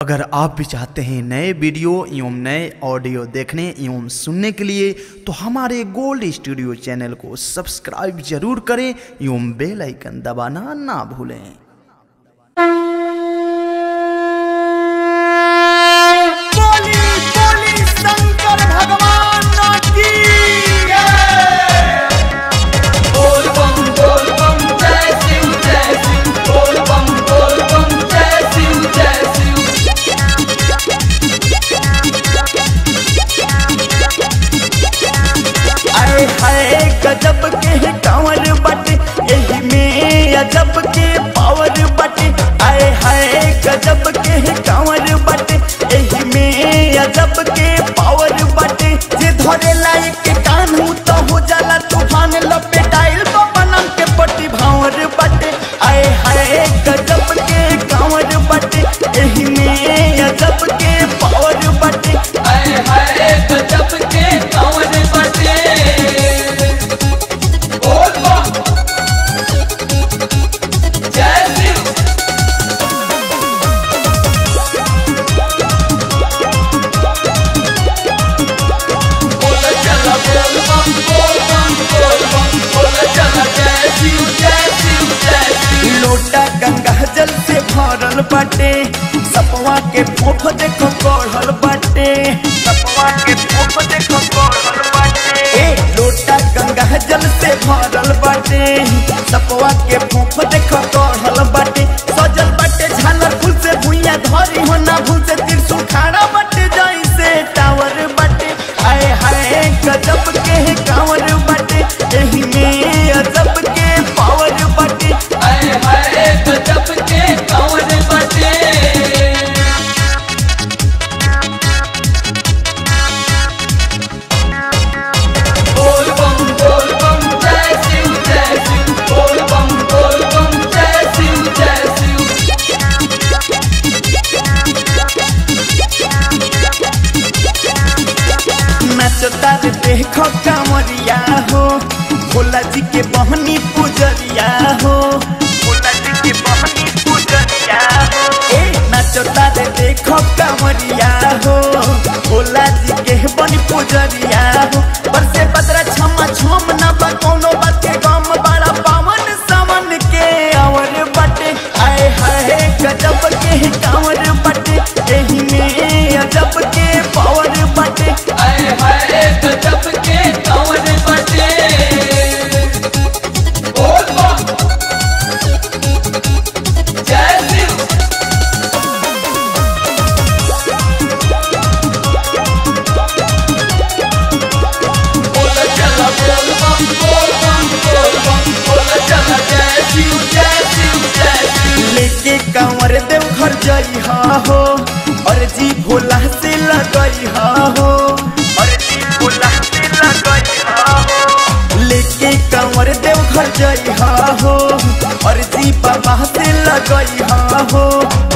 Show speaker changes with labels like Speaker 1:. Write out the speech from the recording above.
Speaker 1: अगर आप भी चाहते हैं नए वीडियो एवं नए ऑडियो देखने एवं सुनने के लिए तो हमारे गोल्ड स्टूडियो चैनल को सब्सक्राइब जरूर करें एवं बेल आइकन दबाना ना भूलें
Speaker 2: बोली बोली शंकर भगवान की
Speaker 3: बोल बम बोल बम जय शिव जय शिव बोल बम बोल बम जय शिव जय शिव
Speaker 2: अरे हाय गजब के कांवर बटे यही में अजब के पावर बटे अरे हाय गजब के कांवर बटे यही में अजब के पावर बटे जे धरे लायक के कानू तो हो जाला तूफान लपेटाइल बनम के पट्टी भावर बटे अरे हाय गजब के कांवर बटे यही में अजब के पावर बटे
Speaker 3: आए हाय गजब के कांवर बटे बोल बम जय शिव बोल चला बोल बम बोल बम बोल बम बोल चला जय शिव जय शिव जय शिव
Speaker 2: लोटा गंगा जल से भरल बाटे सपवा के फोफ देखो गढ़ल बाटे सपवा के फोफ देखो गढ़ल बाटे ए लोटा गंगा जल से भरल बाटे सपवा के फोफ देखो गढ़ल बाटे सजल बाटे झालर फूल से भुइया धरी हो ना भूल से त्रिशूल खाड़ा बाटे जैसे टावर बाटे आए हाय गजब के कांवर बाटे एही में अजब के पावर बाटे
Speaker 3: आए हाय गजब के कांवर बटे बोल बम बोल बम जय शिव जय शिव बोल बम बोल बम जय शिव जय शिव
Speaker 2: नचता रे देखो कांवरिया हो भोला जी के बहनी पुजरिया हो भोला जी के बहनी पुजरिया हो ए नचता रे देखो कांवरिया हो भोला जी के बनी पुजरिया हो बरसे बदरा छमा छम ना बा कोनो बात के गम बड़ा पावन सावन के और बटे आए हाय गजब के कांवर बटे एही में अजब के पावर बटे
Speaker 3: आए हाय गजब के कांवर बटे बोल बम जय शिव बोल चला बोल बम बोल बम बोल बम बोल चला जय शिव जय शिव जय शिव
Speaker 2: लेके कांवर देव घर जई हो और जी भोला से लगई हो और जी भोला से लगई हो लेके कांवर देव घर जई हो और जी बाबा से लगई हो